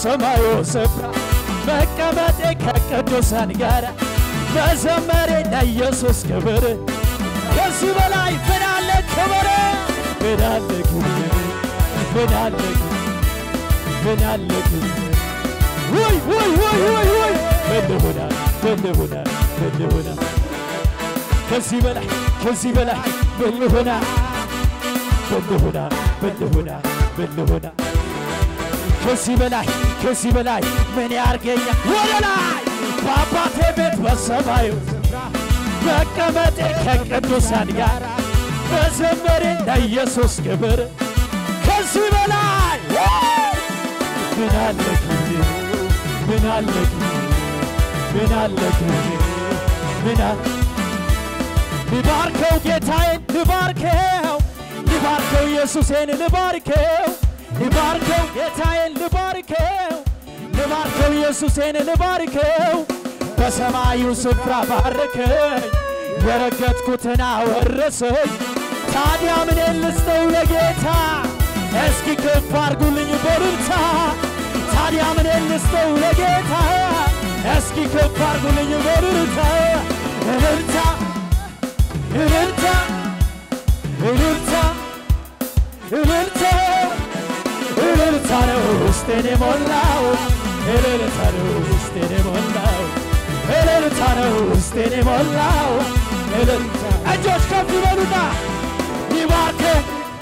በሰማዩ ስፍራ መቀመጤ ከቅዱሳን ጋር መዘመሬ ለኢየሱስ ክብር ከዚህ በላይ ምን አለ ክብር ምን አለ ክብር ምን አለ ክብር ምን አለ ክብር ውይ ውይ ውይ ውይ ውይ ምን ልሁና ምን ልሁና ምን ልሁና ከዚህ በላይ ከዚህ በላይ ምን ልሁና ምን ልሁና ምን ልሁና ምን ልሁና ከዚህ በላይ ከዚህ በላይ ምን ያርገኛ ወደ ላይ በአባቴ ቤት በሰማዩ ስፍራ መቀመጤ ከቅዱሳን ጋር መዘመሬ ለኢየሱስ ክብር ከዚህ በላይ ምን አለ ክብር ምን አለ ክብር ምን አለ ክብር ምን አለ ልባርከው ጌታዬን ልባርከው ልባርከው ኢየሱሴን ልባርከው ልባርከው ጌታዬን ልባርከው ልባርከው ኢየሱሴን ልባርከው በሰማዩ ስፍራ ባረከኝ የረገጥኩትን አወረሰኝ ታዲያ ምን ልስጠው ለጌታ እስኪ ከፍ አርጉልኝ በሉልታ ታዲያ ምን ልስጠው ለጌታ እስኪ ከፍ አርጉልኝ በሉልታ እልልታ እልልታ እልልታ እልልታ እልልታ ነው ውስጤን የሞላው እልልታ ነው ውስጤን የሞላው እልልታ ነው ውስጤን የሞላው እልልታ እጆች ከፍ ይበሉና ሊባርከው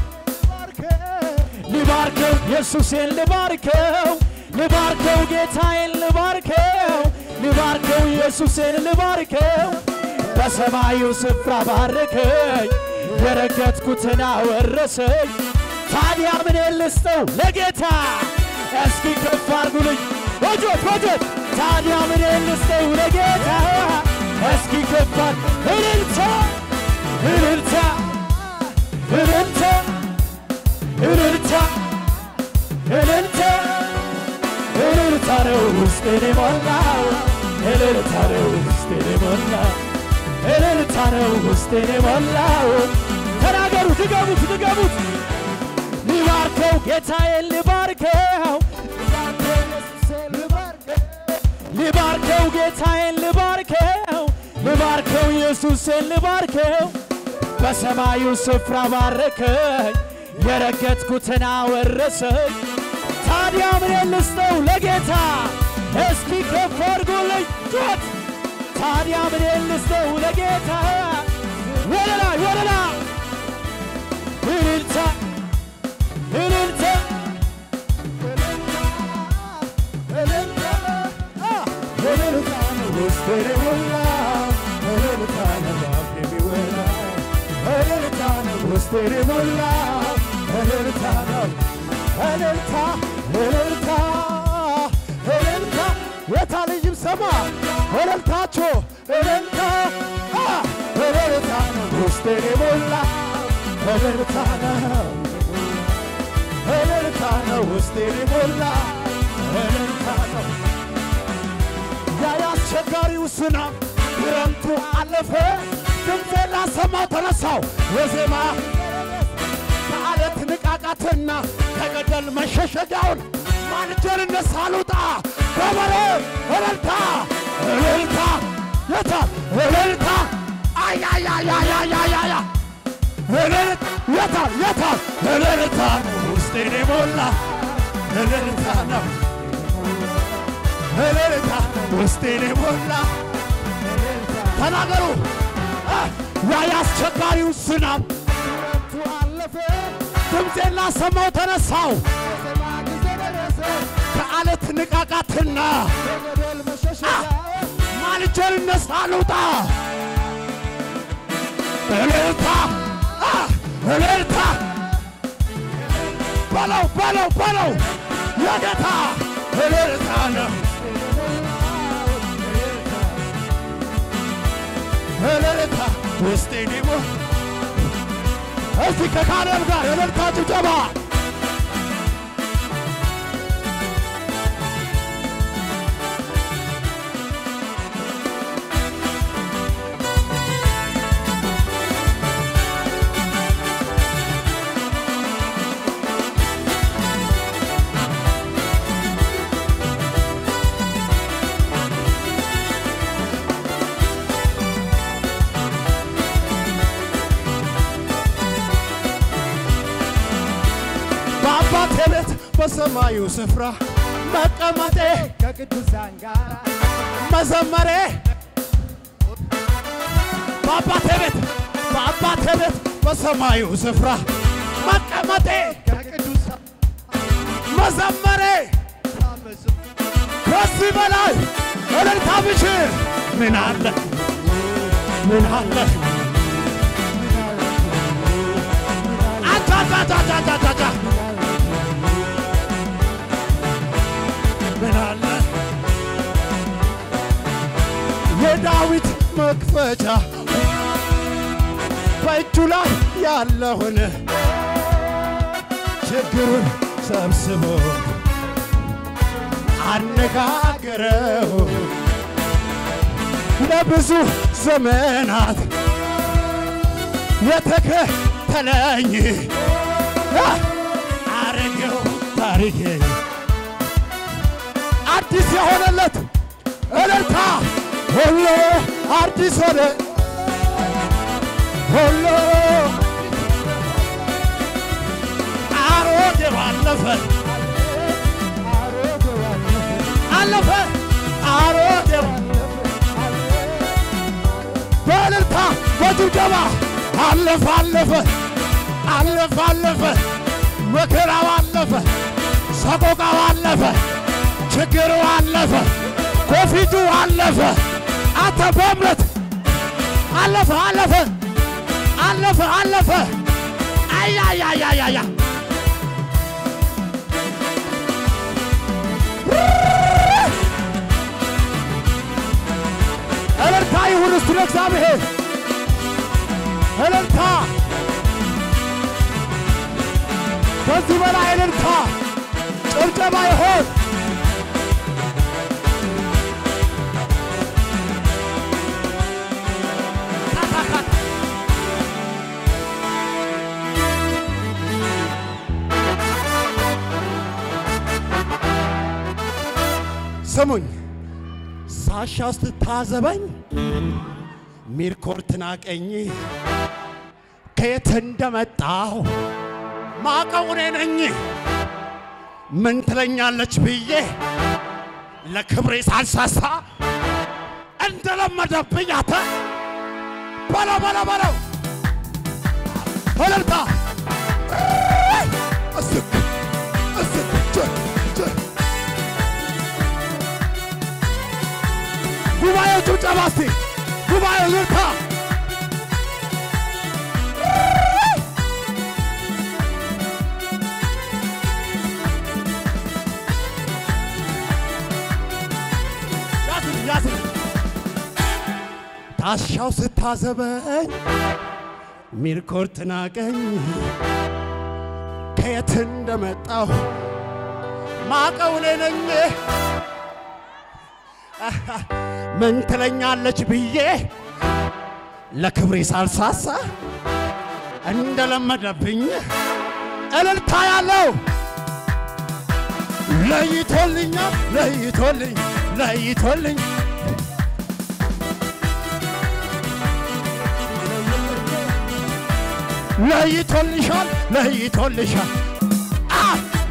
ልባርከው ኢየሱሴን ልባርከው ልባርከው ጌታዬን ልባርከው ልባርከው ኢየሱሴን ልባርከው በሰማዩ ስፍራ ባረከኝ የረገጥኩትን አወረሰኝ ታዲያ ምን ልስጠው ለጌታ እስኪ ከፍ አርጉልኝ ወጆት ወጆት ታዲያ ምን ልስጠው ለጌታ እስኪ ከፍ አር እልልታ እልልታ እልልታ እልልታ እልልታ እልልታ ነው ውስጤን የሞላው እልልታ ነው ውስጤን የሞላው እልልታ ነው ውስጤን የሞላው ተናገሩ ድገሙት ድገሙት ልባርከው ጌታዬን ልባርከው ልባርከው ጌታዬን ልባርከው ልባርከው ኢየሱስን ልባርከው በሰማዩ ስፍራ ባረከኝ የረገጥኩትን አወረሰኝ ታዲያ ምን ልስጠው ለጌታ እስኪ ከፍ አድርጉልኝ ጩኸት ታዲያ ምን ልስጠው ለጌታ ወደ ላይ ወደ ላይ እልልታ እልልታ እልልታ ነው ውስጤን የሞላው እልልታ ነው ባፌ የሚወላው እልልታ ነው ውስጤን የሞላው እልልታ ነው እልልታ እልልታ እልልታ የታ ልጅም ሰማ እልልታችሁ እልልታ አ፣ እልልታ ነው ውስጤን የሞላው እልልታ ነው እልልታ ነው ውስጤን የሞላው እልልታ ነው ያ የአስቸጋሪው ዝናብ ክረምቱ አለፈ፣ ድምፄን ላሰማው ተነሳው የዜማ ከአለት ንቃቃትና ከገደል መሸሸጊያውን ማልጀን እነሳ ልውጣ ገበሬ እልልታ እልልታ የታ እልልታ አያያያያያያያ እልልታ የታ የታ እልልታ ውስጤን የሞላ እልልታ ነው እልልታ ውስጤን የሞላ ተናገሩ አ፣ ያ የአስቸጋሪው ዝናብ አለፈ ድምፄን ላሰማው ተነሳው ከአለት ንቃቃትና አ፣ ማልጀን እነሳ ልውጣ እልልታ አ፣ እልልታ በለው በለው በለው የጌታ እልልታ ነው እልልታ ውስጤን ይሞ እስቲ ከካሌብ ጋር እልልታ ጭብጨባ በሰማዩ ስፍራ መቀመጤ ከቅዱሳን ጋር መዘመሬ በአባቴ ቤት በአባቴ ቤት በሰማዩ ስፍራ መቀመጤ ከቅዱሳን መዘመሬ ከዚህ በላይ እልልታ ብችል ምን አለ ምን አለ አታታታታታታ ምን አለ የዳዊት መክፈቻ በእጁ ላይ ያለውን ችግሩን ሰብስቦ አነጋገረው ለብዙ ዘመናት የተከተለኝ አረገው ታሪኬ አዲስ የሆነለት እልልታ ሁሉ አዲስ ሆነ ሁሉ አሮጌው አለፈ አለፈ አሮጌው በእልልታ በጭብጨባ አለፈ አለፈ አለፈ አለፈ መከራው አለፈ ሰቆቃው አለፈ ችግሩ አለፈ ኮፊቱ አለፈ አተ በእምነት አለፈ አለፈ አለፈ አለፈ አያያያያያ እልልታ ይሁን እስቲ ለእግዚአብሔር እልልታ ከዚህ በላይ እልልታ ጭብጨባ ይሆን ስሙኝ ሳሻ ስትታዘበኝ ሚርኮር ትናቀኝ ከየት እንደመጣሁ ማቀው እኔ ነኝ። ምን ትለኛለች ብዬ ለክብሬ ሳልሳሳ እንደለመደብኝ አተ በለው በለው በለው እልልታ እስክ እስክ ጀ ጀ ጉባኤው ጭብጨባ እስቲ ጉባኤው እልልታ ያዝልኝ ያዝልኝ ታሻው ስታዘበኝ ሚርኮር ትናቀኝ ከየት እንደመጣሁ ማቀው እኔ ነኝ። ምን ትለኛለች ብዬ ለክብሬ ሳልሳሳ እንደለመደብኝ እልልታ ያለው ለይቶልኛል ለይቶልኝ ለይቶልኝ ለይቶልሻል ለይቶልሻል አ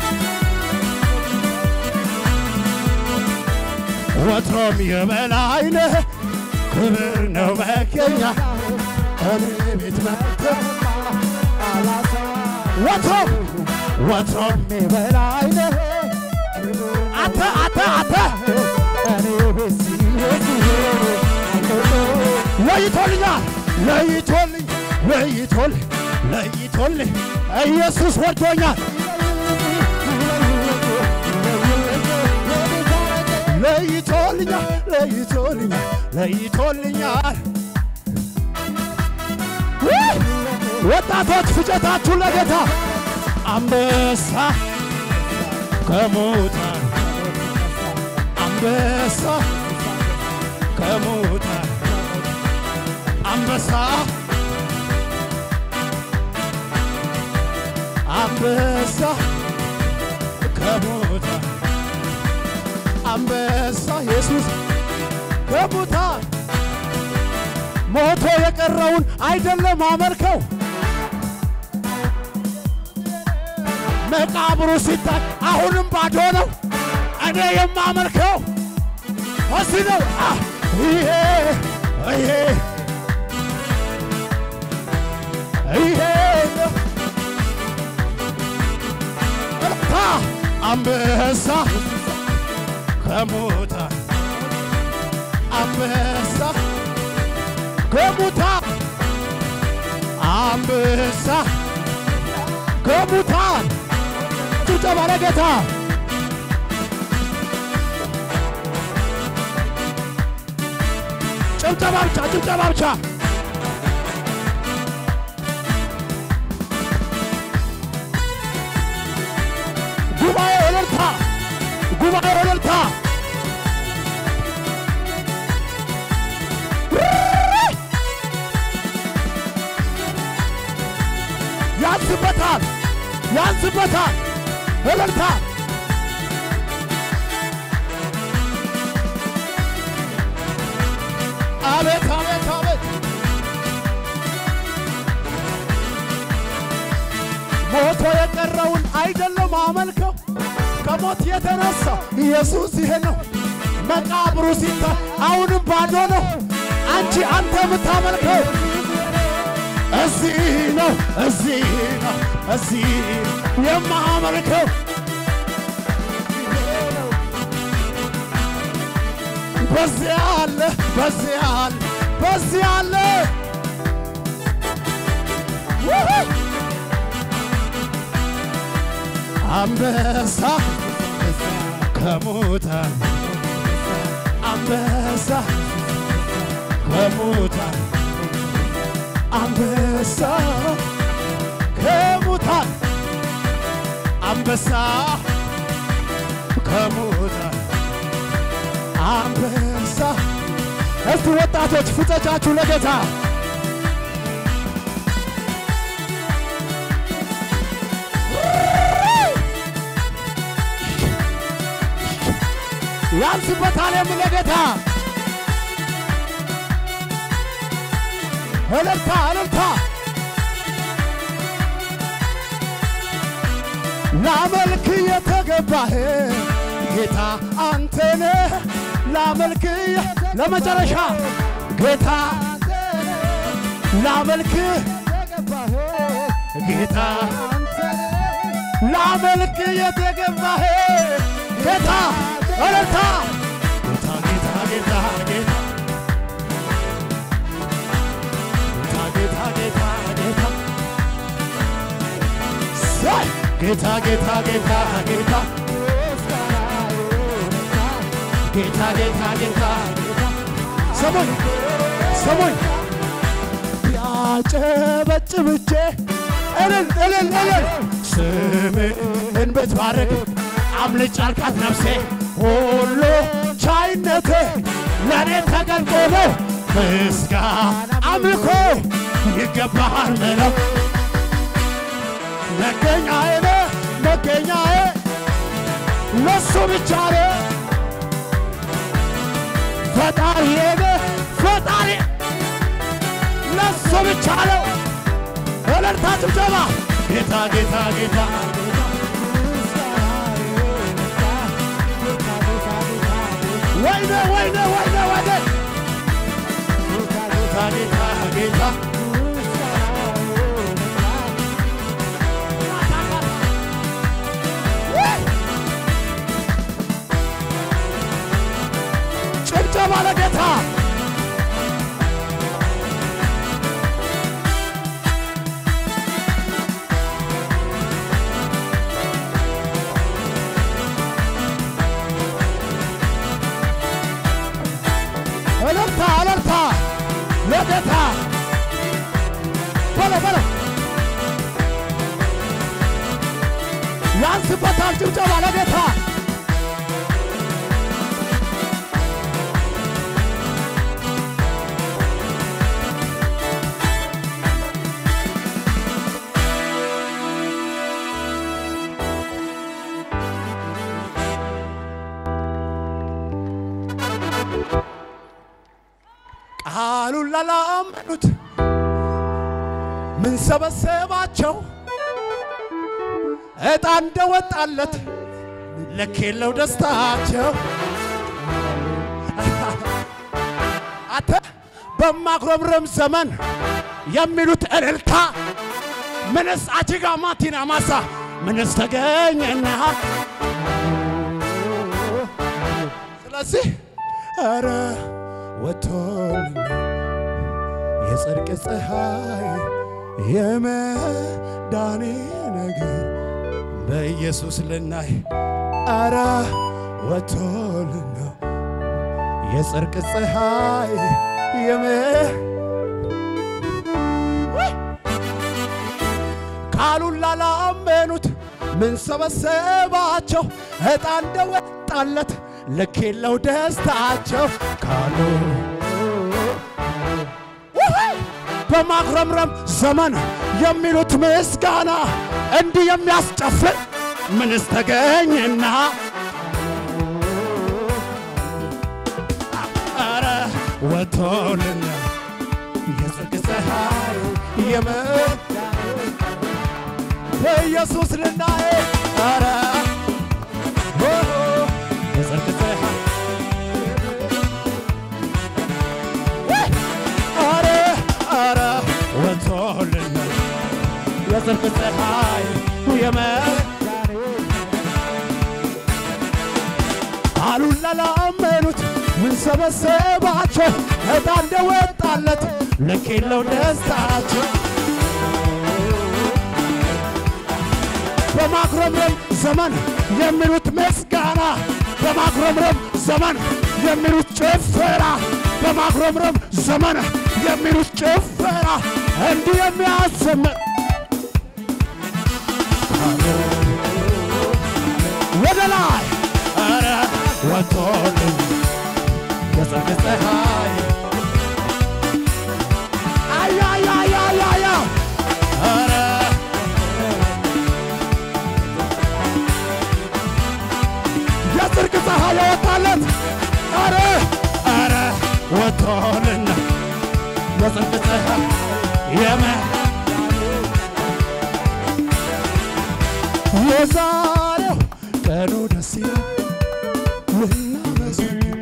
ወትሮም የበላይ ነህ ክብር ነው መገኛ እኔ ቤት መጥተህ ወትሮም ወትሮም በላይ ነህ አተ አተ አተ እኔ ቤት ሲሄድ ለይቶልኛል ለይቶልኝ ለይቶልኝ ለይቶልኝ ኢየሱስ ወዶኛል ለይቶልኛል ለይቶልኛል ለይቶልኛል ውይ! ወጣቶች ፍጨታችሁን ለጌታ አንበሳ ከሙታን አንበሳ ከሙታን አንበሳ አንበሳ ከሙታን አንበሳ ኢየሱስ ከሙታን ሞቶ የቀረውን አይደለም አመልከው መቃብሩ ሲታይ አሁንም ባዶ ነው። እኔ የማመልከው እዚህ ነው። አ ይሄ ይሄ ይሄ ነው እልልታ አንበሳ ከሙታን አንበሳ ከሙታን አንበሳ ከሙታን ጭብጨባ ለጌታ ጭብጨባ ብቻ ጭብጨባ ብቻ ጉባኤ እልልታ ጉባኤ እልልታ ያንስበታል ያንስበታል እልልታ አቤት አቤት አቤት ሞቶ የቀረውን አይደለም አመልከው ከሞት የተነሳው ኢየሱስ ይሄ ነው። መቃብሩ ሲታይ አሁንም ባዶ ነው። አንቺ አንተ የምታመልከው እዚህ ነው፣ እዚህ ነው፣ እዚህ የማመልከው በዚህ አለ፣ በዚህ አለ፣ በዚህ አለ ውይ! አንበሳ ከሙታን አንበሳ ከሙታን አንበሳ ከሙታን አንበሳ ከሙታን አንበሳ እስቲ ወጣቶች ፍጨቻችሁ ለጌታ ያንስበታል የምለ ጌታ እልልታ እልልታ ላመልክ የተገባህ ጌታ አንተነ ላመልክ ለመጨረሻ ጌታ ላመልክ ጌታ ላመልክ የተገባህ ጌታ እልልታ ጌታ ጌታ ጌታ ጌታ ጌታ ጌታ ሳይ ጌታ ጌታ ጌታ ጌታ ጌታ ጌታ ጌታ ስሙኝ ስሙኝ ያጨበጭብቼ እልል እልል እልል ስምህን ብትባርክ አምልጭ አልካት ነፍሴ ሁሉ ቻይነቴ ለእኔ ተገልጦ ነው ምስጋና አምልኮ ይገባሃል ምለው መገኛዬ ነህ መገኛዬ ለሱ ብቻ ነው ፈጣሪዬ ነህ ፈጣሪ ለሱ ብቻ ነው እልልታ ጭብጨባ ጌታ ጌታ ጌታ ወይኔ ወይኔ ወይኔ ወይኔ ጌታ ጌታ ጌታ ጭብጨባ ለጌታ እልልታ እልልታ ለጌታ በለው በለው ያንስበታል ጭብጨባ ለጌታ ቃሉን ላላመኑት ምን ሰበሰባቸው? ዕጣ እንደወጣለት ልክ የለው ደስታቸው አተ በማጉረምረም ዘመን የሚሉት እልልታ ምንስ አጅጋ ማቲና ማሳ ምንስ ተገኘና ስለዚህ ኧረ ወቶልና የጽድቅ ፀሐይ የመዳኔ ነገር በኢየሱስ ልናይ ኧረ ወቶልና የጽድቅ ፀሐይ የመ ቃሉን ላላመኑት ምን ሰበሰባቸው? ዕጣ እንደወጣለት ልክ የለው ደስታቸው ካሉ ውይ! በማጉረምረም ዘመን የሚሉት ምስጋና እንዲህ የሚያስጨፍር ምንስ ተገኘና ኧረ ወቶልና የጽድቅ ፀሐይ የመ በኢየሱስ ልናይ ኧረ ኦ የጽድቅ ፀሐይ ኧረ ኧረ ወጥቶልና የጽድቅ ፀሐይ የመዳኔ ቃሉን ላላመኑት ምን ሰበሰባቸው? ዕጣ እንደወጣለት ልክ የለው ደስታቸው በማጉረምረም ዘመን የሚሉት ምስጋና፣ በማጉረምረም ዘመን የሚሉት ጭፈራ፣ በማጉረምረም ዘመን የሚሉት ጭፈራ እንዲህ የሚያሰምር ወደ ላይ ኧረ ወጥቶልን የጽድቅ ፀሐይ አያያያያያ ኧረ የጽድቅ ፀሐይ የወጣለት ኧረ ኧረ ወጥቶልና የጽድቅ ፀሐይ የመ የዛሬው ቀኑ ደስ ይላል ልናመሰግን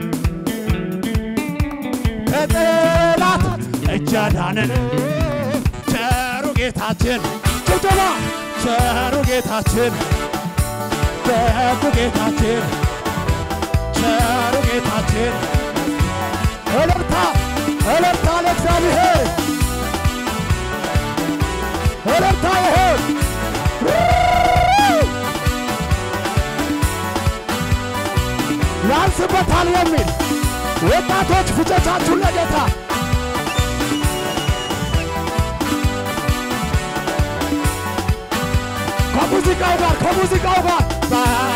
ከጠላት እጅ አዳነን ቸሩ ጌታችን ጭብጨባ ቸሩ ጌታችን ደጉ ጌታችን ቸሩ ጌታችን እልልታ እልልታ ለእግዚአብሔር እልልታ ይሁን ያንስበታል የሚል ወጣቶች ፍጨቻችሁን ለጌታ ከሙዚቃው ጋር ከሙዚቃው ጋር